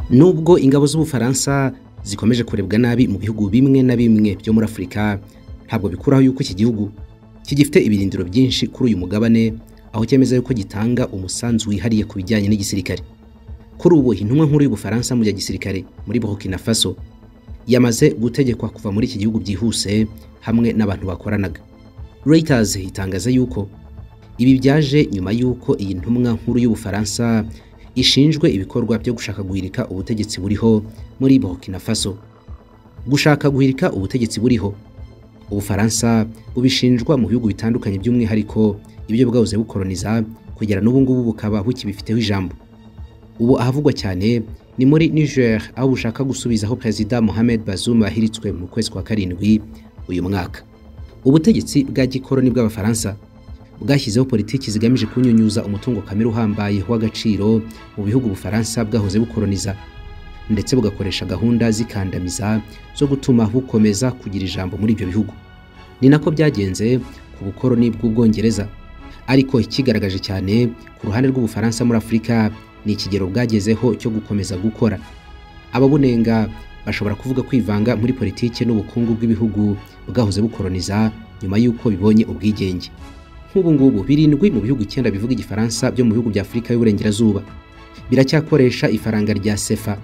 nubwo ingabo z'ubufaransa zikomeje kurebwa nabi mu bihugu bimwe na bimwe byo muri afurika ntabwo bikuraho yuko iki gihugu kigifite ibirindiro byinshi kuri uyu mugabane aho cyemeza yuko gitanga umusanzu wihariye ku bijyanye n'igisirikare kuri ubu intumwa nkuru y'ubufaransa mu bya gisirikare muri burkina faso yamaze gutegekwa kuva muri iki gihugu byihuse hamwe n'abantu bakoranaga Reuters itangaza yuko ibi byaje nyuma y'uko iyi ntumwa nkuru y'ubufaransa ishinjwe ibikorwa byo gushaka guhirika ubutegetsi buriho muri burkina faso gushaka guhirika ubutegetsi buriho ubufaransa bubishinjwa mu bihugu bitandukanye by'umwihariko ibyo bwahoze bukoroniza kugera n'ubu ngubu bukaba bukibifiteho ijambo ubu ahavugwa cyane ni muri niger aho bushaka gusubizaho perezida mohamed bazoum ahiritswe mu kwezi kwa karindwi uyu mwaka ubutegetsi bwa gikoroni bw'abafaransa bwashyizeho politiki zigamije kunyunyuza umutungo kamere uhambaye w'agaciro mu bihugu ubufaransa bwahoze bukoroniza ndetse bugakoresha gahunda zikandamiza zo gutuma bukomeza kugira ijambo muri ibyo bihugu ni nako byagenze ku bukoroni bw'ubwongereza ariko ikigaragaje cyane ku ruhande rw'ubufaransa muri afurika ni ikigero bwagezeho cyo gukomeza gukora ababunenga bashobora kuvuga kwivanga muri politiki n'ubukungu bw'ibihugu bwahoze bukoroniza nyuma y'uko bibonye ubwigenge nk'ubu ngubu birindwi mu bihugu icyenda bivuga igifaransa byo mu bihugu bya afurika y'uburengerazuba biracyakoresha ifaranga rya sefa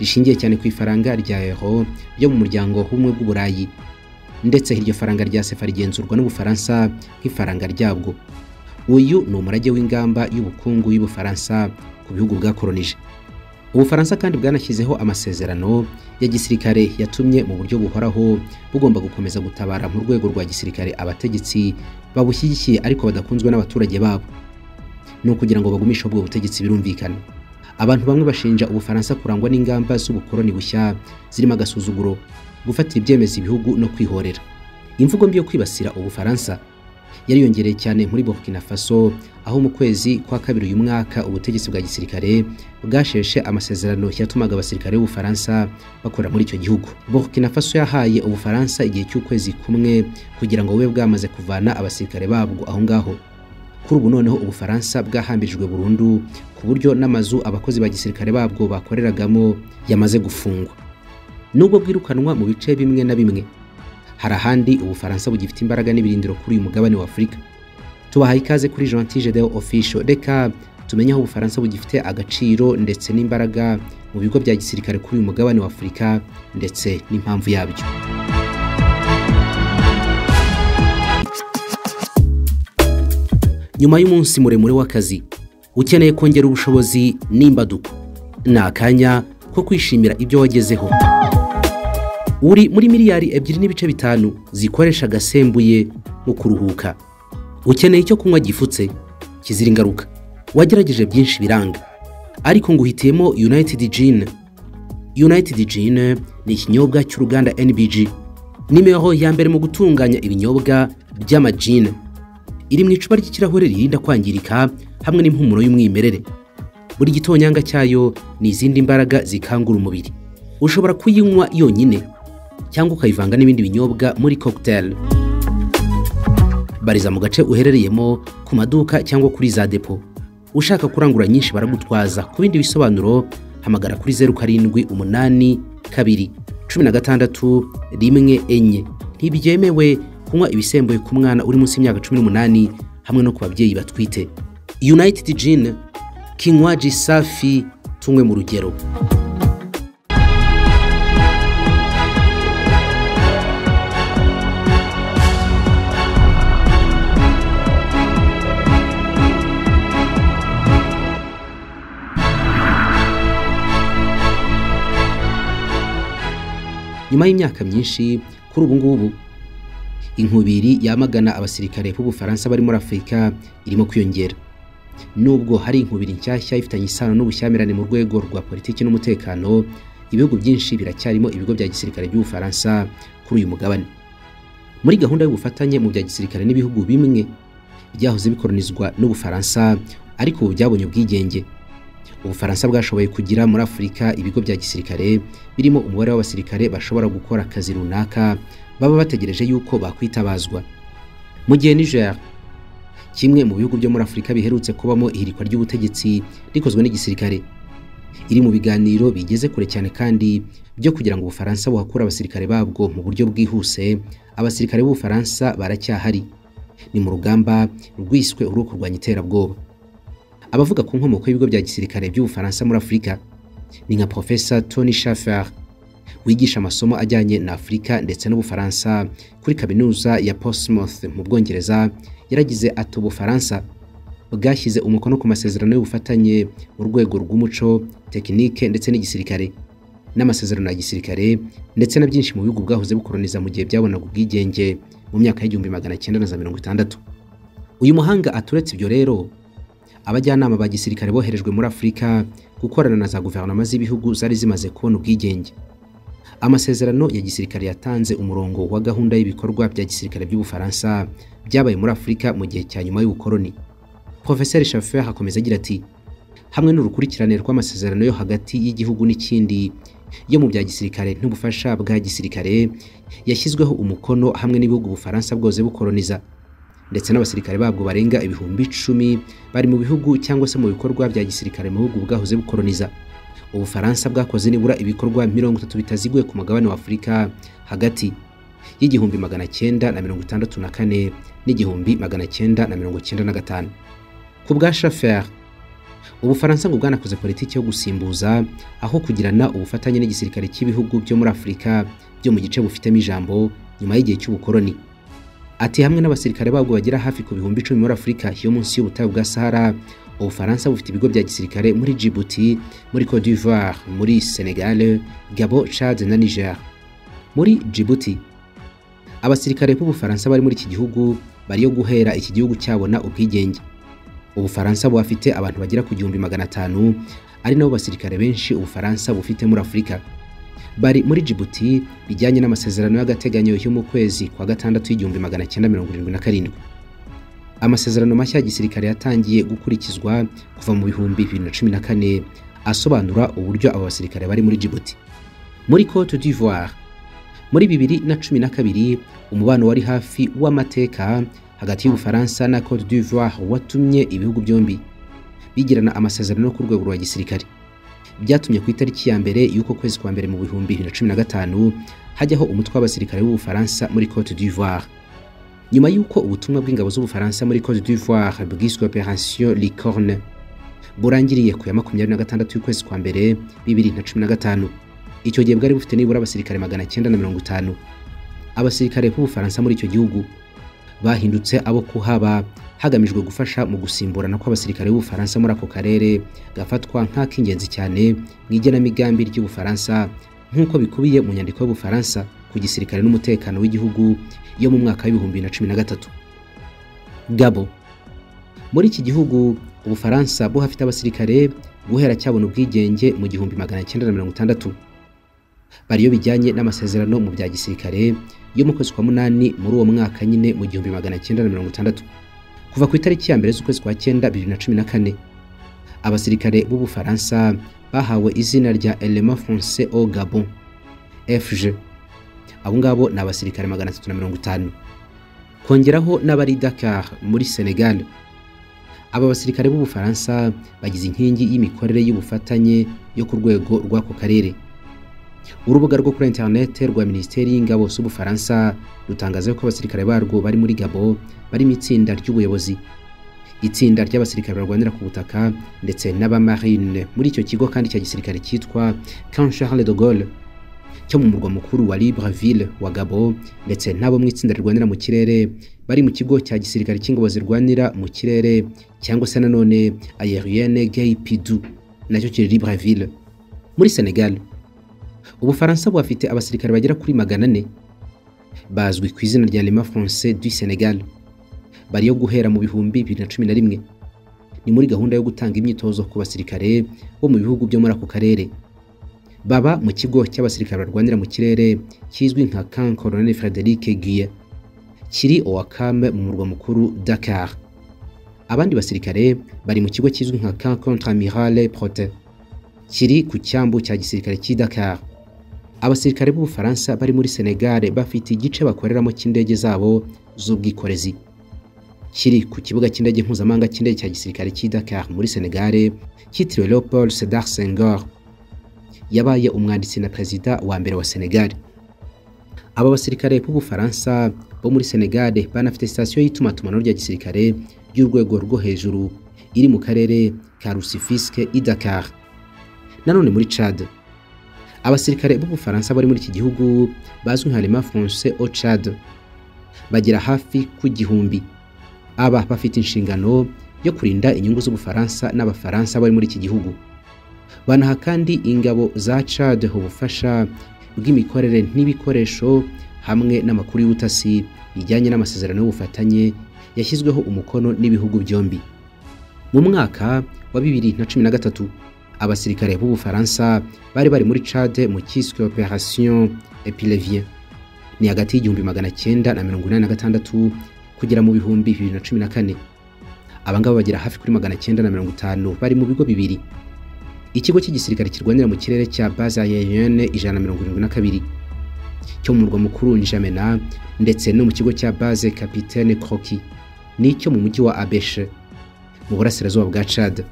rishingiye cyane ku ifaranga rya euro ryo mu muryango w'ubumwe bw'uburayi ndetse iryo faranga rya sefa rigenzurwa n'ubufaransa nk'ifaranga ryabwo uyu ni umurage w'ingamba y'ubukungu y'ubufaransa ku bihugu bwakoronije ubufaransa kandi bwanashyizeho amasezerano ya gisirikare yatumye mu buryo buhoraho bugomba gukomeza gutabara mu rwego rwa gisirikare abategetsi babushyigikiye ariko badakunzwe n'abaturage babo ni ukugira ngo bagumishe ubwo butegetsi birumvikana abantu bamwe bashinja ubufaransa kurangwa n'ingamba z'ubukoroni bushya zirimo agasuzuguro gufatira ibyemezo ibihugu no kwihorera imvugo mbi yo kwibasira ubufaransa yariyongereye cyane muri burkina faso aho mu kwezi kwa kabiri uyu mwaka ubutegetsi bwa gisirikare bwasheshe amasezerano yatumaga abasirikare b'ubufaransa bakora muri icyo gihugu burkina faso yahaye ubufaransa igihe cy'ukwezi kumwe kugira ngo bube bwamaze kuvana abasirikare babwo aho ngaho kuri ubu noneho ubufaransa bwahambirijwe burundu ku buryo n'amazu abakozi ba gisirikare babwo bakoreragamo yamaze gufungwa nubwo bwirukanwa mu bice bimwe na bimwe hari ahandi ubufaransa bugifite imbaraga n'ibirindiro kuri uyu mugabane wa afurika tubahaye ikaze kuri gentil gedeon official reka tumenye aho ubufaransa bugifite agaciro ndetse n'imbaraga mu bigo bya gisirikare kuri uyu mugabane wa afurika ndetse n'impamvu yabyo nyuma y'umunsi muremure w'akazi ukeneye kongera ubushobozi n'imbaduko ni akanya ko kwishimira ibyo wagezeho uri muri miliyari ebyiri n'ibice bitanu zikoresha agasembuye mu kuruhuka ukeneye icyo kunywa gifutse kizira ingaruka wagerageje byinshi biranga ariko ngo uhitiyemo united gin united gin ni ikinyobwa cy'uruganda nbg nimero ya mbere mu gutunganya ibinyobwa by'amajin iri mu icupa ry'ikirahure ririnda kwangirika hamwe n'impumuro y'umwimerere buri gitonyanga cyayo ni izindi mbaraga zikangura umubiri ushobora kuyinywa yonyine cyangwa ukayivanga n'ibindi binyobwa muri cocktail bariza mu gace uherereyemo ku maduka cyangwa kuri za depo ushaka kurangura nyinshi baragutwaza ku bindi bisobanuro hamagara kuri zeru karindwi umunani kabiri cumi na gatandatu rimwe enye ntibyemewe kunywa ibisembuye ku mwana uri munsi y'imyaka cumi n'umunani hamwe no ku babyeyi batwite united gin kinywaji safi tunywe mu rugero nyuma y'imyaka myinshi kuri ubu ngubu inkubiri yamagana abasirikare b'ubufaransa bari muri afurika irimo kwiyongera nubwo hari inkubiri nshyashya ifitanye isano n'ubushyamirane mu rwego rwa politiki n'umutekano ibihugu byinshi biracyarimo ibigo bya gisirikare by'ubufaransa kuri uyu mugabane muri gahunda y'ubufatanye mu bya gisirikare n'ibihugu bimwe byahoze bikoronizwa n'ubufaransa ariko ubu byabonye ubwigenge ubufaransa bwashoboye kugira muri afurika ibigo bya gisirikare birimo umubare w'abasirikare bashobora gukora akazi runaka baba bategereje yuko bakwitabazwa mu gihe niger kimwe mu bihugu byo muri afurika biherutse kubamo ihirikwa ry'ubutegetsi rikozwe n'igisirikare iri mu biganiro bigeze kure cyane kandi byo kugira ngo ubufaransa buhakure abasirikare babwo mu buryo bwihuse abasirikare b'ubufaransa baracyahari ni mu rugamba rwiswe urwo kurwanya iterabwoba abavuga ku nkomoko y'ibigo bya gisirikare by'ubufaransa muri afurika ni nka profesa tony shaffer wigisha amasomo ajyanye na afurika ndetse n'ubufaransa kuri kaminuza ya portsmouth mu bwongereza yaragize ati ubufaransa bwashyize umukono ku masezerano y'ubufatanye mu rwego rw'umuco tekinike ndetse n'igisirikare n'amasezerano ya gisirikare ndetse na byinshi mu bihugu bwahoze bukoroniza mu gihe byabonaga ubwigenge mu myaka y'igihumbi magana cyenda na za mirongo itandatu uyu muhanga aturetse ibyo rero abajyanama ba gisirikare boherejwe muri afurika gukorana na za guverinoma z'ibihugu zari zimaze kubona ubwigenge amasezerano ya gisirikare yatanze umurongo wa gahunda y'ibikorwa bya gisirikare by'ubufaransa byabaye muri afurika mu gihe cya nyuma y'ubukoroni Profeseri Shaffer akomeza agira ati hamwe n'urukurikirane rw'amasezerano yo hagati y'igihugu n'ikindi yo mu bya gisirikare n'ubufasha bwa gisirikare yashyizweho umukono hamwe n'ibihugu Ubufaransa bwose bukoroniza ndetse n'abasirikare babwo barenga ibihumbi icumi bari mu bihugu cyangwa se mu bikorwa bya gisirikare mu bihugu bwahoze bukoroniza Ubufaransa bwakoze nibura ibikorwa mirongo itatu bitaziguye ku mugabane wa Afurika hagati y'igihumbi magana cyenda na mirongo itandatu na kane n'igihumbi magana cyenda na mirongo cyenda na gatanu ku bwa Shaffer ubufaransa ngo bwanakoze politiki yo gusimbuza aho kugirana ubufatanye n'igisirikare cy'ibihugu byo muri afurika byo mu gice bufitemo ijambo nyuma y'igihe cy'ubukoroni ati hamwe n'abasirikare babwo bagera hafi ku bihumbi icumi muri afurika yo munsi y'ubutayu bwa sahara ubufaransa bufite ibigo bya gisirikare muri djibouti muri cote d'ivoire muri senegal gabo chad na niger muri djibouti abasirikare b'ubufaransa bari muri iki gihugu bariyo guhera iki gihugu cyabona ubwigenge ubufaransa buhafite abantu bagera ku gihumbi magana atanu ari nabo basirikare benshi ubufaransa bufite muri afurika bari muri jibuti bijyanye n'amasezerano y'agateganyo yo mu kwezi kwa gatandatu y'igihumbi magana cyenda mirongo irindwi na karindwi amasezerano mashya ya gisirikare yatangiye gukurikizwa kuva mu bihumbi bibiri na cumi na kane asobanura uburyo abo basirikare bari muri jibuti muri cote d'ivoire muri bibiri na cumi na kabiri umubano wari hafi w'amateka hagati y'ubufaransa na cote d'ivoire watumye ibihugu byombi bigirana amasezerano ku rwego rwa gisirikare byatumye ku itariki ya mbere y'uko kwezi kwa mbere mu bihumbi bibiri na cumi na gatanu hajyaho umutwe w'abasirikare b'ubufaransa muri cote d'ivoire nyuma y'uko ubutumwa bw'ingabo z'ubufaransa muri cote d'ivoire bwiswe operation licorne burangiriye ku ya makumyabiri na gatandatu y'ukwezi kwa mbere bibiri na cumi na gatanu icyo gihe bwari bufite nibura abasirikare magana cyenda na mirongo itanu abasirikare b'ubufaransa muri icyo gihugu bahindutse abo kuhaba hagamijwe gufasha mu gusimburana kw'abasirikare b'ubufaransa muri ako karere gafatwa nk'ak'ingenzi cyane mu igenamigambi ry'ubufaransa nk'uko bikubiye mu nyandiko y'ubufaransa ku gisirikare n'umutekano w'igihugu yo mu mwaka w'ibihumbi na cumi na gatatu gabo muri iki gihugu ubufaransa buhafite abasirikare guhera cyabona ubwigenge mu gihumbi magana cyenda na mirongo itandatu bariyo bijyanye n'amasezerano mu bya gisirikare yo mu kwezi kwa munani muri uwo mwaka nyine mu gihumbi magana cyenda na mirongo itandatu kuva ku itariki ya mbere z'ukwezi kwa cyenda bibiri na cumi na kane abasirikare b'ubufaransa bahawe izina rya elema français au gabon fg abo ngabo ni abasirikare magana atatu na mirongo itanu kongeraho n'abari dakar muri senegal aba basirikare b'ubufaransa bagize inkingi y'imikorere y'ubufatanye yo ku rwego rw'ako karere urubuga rwo kuri interinete rwa minisiteri y'ingabo z'ubufaransa rutangaza ko abasirikare barwo bari muri gabo bari mu itsinda ry'ubuyobozi itsinda ry'abasirikare barwanira ku butaka ndetse n'abamarine muri icyo kigo kandi cya gisirikare cyitwa camp charles de gaulle cyo mu murwa mukuru wa libreville wa gabo ndetse n'abo mu itsinda rirwanira mu kirere bari mu kigo cya gisirikare cy'ingabo zirwanira mu kirere cyangwa se nanone aerienne gay pidu nacyo kiri libreville muri senegal ubufaransa buhafite abasirikare bagera kuri magana ane bazwi ku izina rya lema français du senegal bariyo guhera mu bihumbi bibiri na cumi na rimwe ni muri gahunda yo gutanga imyitozo ku basirikare bo mu bihugu byo muri ako karere baba mu kigo cy'abasirikare barwanira mu kirere kizwi nka camp colonel frederic guye kiri owakame mu murwa mukuru dakar abandi basirikare bari mu kigo kizwi nka camp contre amirale prote kiri ku cyambu cya gisirikare cy'i dakar abasirikare b'ubufaransa bari muri senegal bafite igice bakoreramo cy'indege zabo z'ubwikorezi kiri ku kibuga cy'indege mpuzamahanga cy'indege cya gisirikare cy'i Dakar muri Senegal cyitiriwe Leopold Sedar Senghor yabaye umwanditsi na perezida wa mbere wa Senegal aba basirikare b'Ubufaransa bo muri Senegal banafite sitasiyo y'itumanaho rya gisirikare ry'urwego rwo hejuru iri mu karere ka Rusifiske i Dakar nanone muri Chad abasirikare b'Ubufaransa bari muri iki gihugu bazwi nka Lema Français au Chad bagera hafi ku gihumbi aba bafite inshingano yo kurinda inyungu z'Ubufaransa n'Abafaransa bari muri iki gihugu banaha kandi ingabo za Chad ubufasha bw'imikorere n'ibikoresho hamwe n'amakuru y'ubutasi bijyanye n'amasezerano y'ubufatanye yashyizweho umukono n'ibihugu byombi mu mwaka wa bibiri na cumi na gatatu abasirikare b'Ubufaransa bari bari muri Chad mu cyiswe Operation Epilevier ni hagati y'igihumbi magana cyenda na mirongo inani na gatandatu kugera mu bihumbi bibiri na cumi na kane abangaba bagera hafi kuri magana cyenda na mirongo itanu bari mu bigo bibiri ikigo cy'igisirikare kirwanira mu kirere cya baza yayene ijana na mirongo irindwi na kabiri cyo mu murwa mukuru njamena ndetse no mu kigo cya baze kapitene croki n'icyo mu mujyi wa abeshe mu burasirazuba bwa cad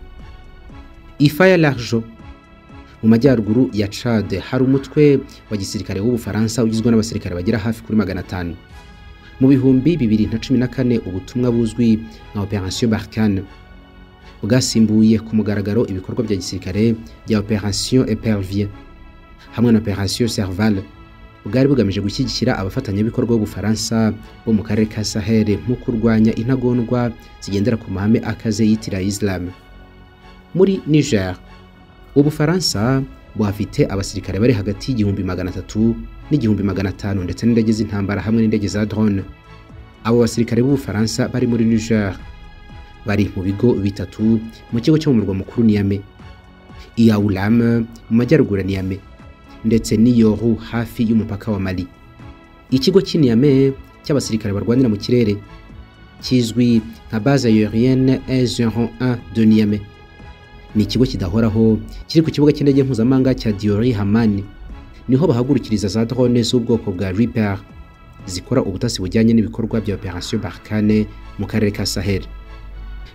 ifaya larjo mu majyaruguru ya cad hari umutwe wa gisirikare w'ubufaransa ugizwe n'abasirikare bagera hafi kuri magana atanu mu bihumbi bibiri na cumi na kane ubutumwa buzwi nka operation barkane bwasimbuye ku mugaragaro ibikorwa bya gisirikare bya operation epervier hamwe na operation serval bwari bugamije gushyigikira abafatanyabikorwa b'ubufaransa bo mu karere ka sahel mu kurwanya intagondwa zigendera ku mahame akaze yitira islam muri niger ubufaransa buhafite abasirikare bari hagati y'igihumbi magana atatu n'igihumbi magana atanu ndetse n'indege z'intambara hamwe n'indege za drone abo basirikare b'ubufaransa bari muri niger bari mu bigo bitatu mu kigo cyo mu murwa mukuru niyame iyawulam mu majyaruguru ya niyame ndetse n'iyoru hafi y'umupaka wa mali ikigo cy'i niyame cy'abasirikare barwanira mu kirere kizwi nka base aérienne ezeron 1 de niyame ni ikigo kidahoraho kiri ku kibuga cy'indege mpuzamahanga cya diori hamani niho bahagurukiriza za drone z'ubwoko bwa Reaper zikora ubutasi bujyanye n'ibikorwa bya Operation Barkhane mu karere ka Sahel.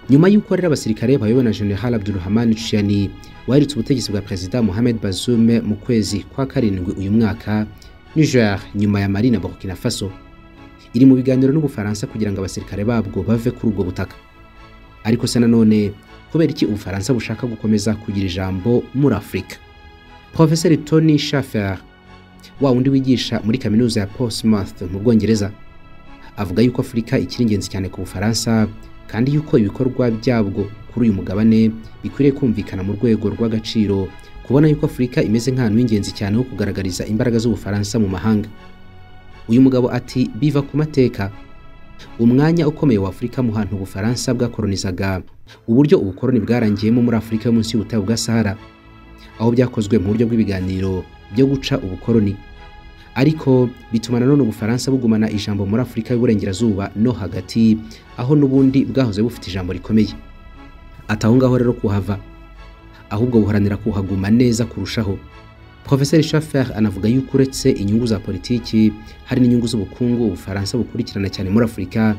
Nyuma y'uko rero abasirikare bayobowe na General Abdulrahman Chiani waherutse ubutegetsi bwa Perezida Mohamed Bazoum mu kwezi kwa karindwi uyu mwaka, Niger nyuma ya Mali na Burkina Faso iri mu biganiro n'Ubufaransa kugira ngo abasirikare babwo bave kuri ubwo butaka. Ariko se nanone kubera iki Ubufaransa bushaka gukomeza kugira ijambo muri Afurika? Profeseri Tony Shaffer wa wundi wigisha muri kaminuza ya Portsmouth mu Bwongereza avuga yuko Afurika ikiri ingenzi cyane ku Bufaransa kandi yuko ibikorwa byabwo kuri uyu mugabane bikwiriye kumvikana mu rwego rw'agaciro kubona yuko Afurika imeze nk'ahantu h'ingenzi cyane ho kugaragariza imbaraga z'Ubufaransa mu mahanga uyu mugabo ati biva ku mateka umwanya ukomeye wa Afurika mu hantu Ubufaransa bwakolonizaga uburyo ubukoroni bwarangiyemo muri Afurika yo munsi y'ubutayu bwa Sahara aho byakozwe mu buryo bw'ibiganiro byo guca ubukoroni ariko bituma nanone ubufaransa bugumana ijambo muri afurika y'uburengerazuba no hagati aho n'ubundi bwahoze bufite ijambo rikomeye ataho ngaho rero kuhava ahubwo buharanira kuhaguma neza kurushaho Profeseri Schaffer anavuga yuko uretse inyungu za politiki hari n'inyungu z'ubukungu ubufaransa bukurikirana cyane muri afurika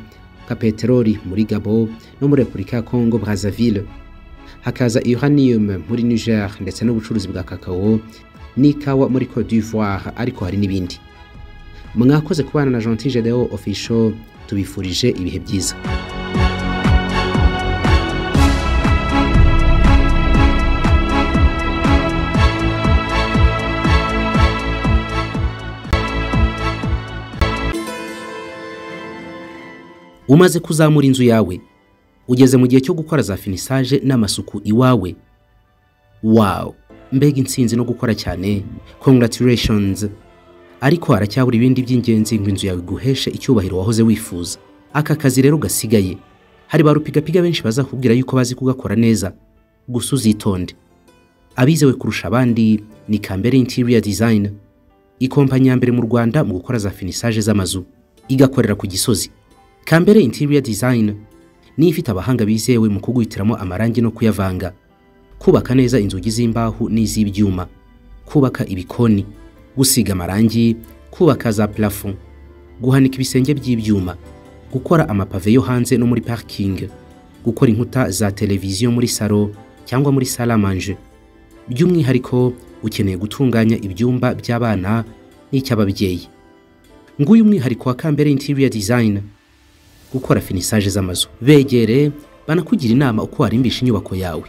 nka peteroli muri gabo no muri repubulika ya congo brazzaville hakaza uranium muri Niger ndetse n'ubucuruzi bwa kakao n'ikawa muri Cote d'Ivoire ariko hari n'ibindi mwakoze kubana na Gentil Gedeon Official tubifurije ibihe byiza umaze kuzamura inzu yawe ugeze mu gihe cyo gukora za finisaje n'amasuku iwawe wawu mbega insinzi no gukora cyane congratulations ariko haracyabura ibindi by'ingenzi ngo inzu yawe iguheshe icyubahiro wahoze wifuza aka kazi rero gasigaye hari ba rupigapiga benshi bazakubwira yuko bazi kugakora neza gusa uzitonde abizewe kurusha abandi ni kambere interior design ikompanyi ya mbere mu rwanda mu gukora za finisaje z'amazu igakorera ku gisozi kambere interior design niyo ifite abahanga bizewe mu kuguhitiramo amarangi no kuyavanga kubaka neza inzugi z'imbaho n'iz'ibyuma kubaka ibikoni gusiga amarangi kubaka za plafon guhanika ibisenge by'ibyuma gukora amapave yo hanze no muri parikingi gukora inkuta za televiziyo muri salo cyangwa muri salamanje by'umwihariko ukeneye gutunganya ibyumba by'abana n'icy'ababyeyi nguyu umwihariko wa kambere interior design gukora finisage z'amazu begere banakugira inama uko warimbisha inyubako yawe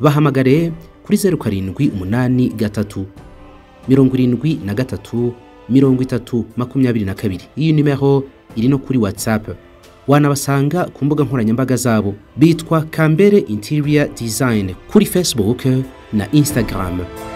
bahamagare kuri zeru karindwi umunani gatatu mirongo irindwi na gatatu mirongo itatu makumyabiri na kabiri iyi nimero iri no kuri whatsapp wanabasanga ku mbuga nkoranyambaga zabo bitwa kambere interior design kuri facebook na instagram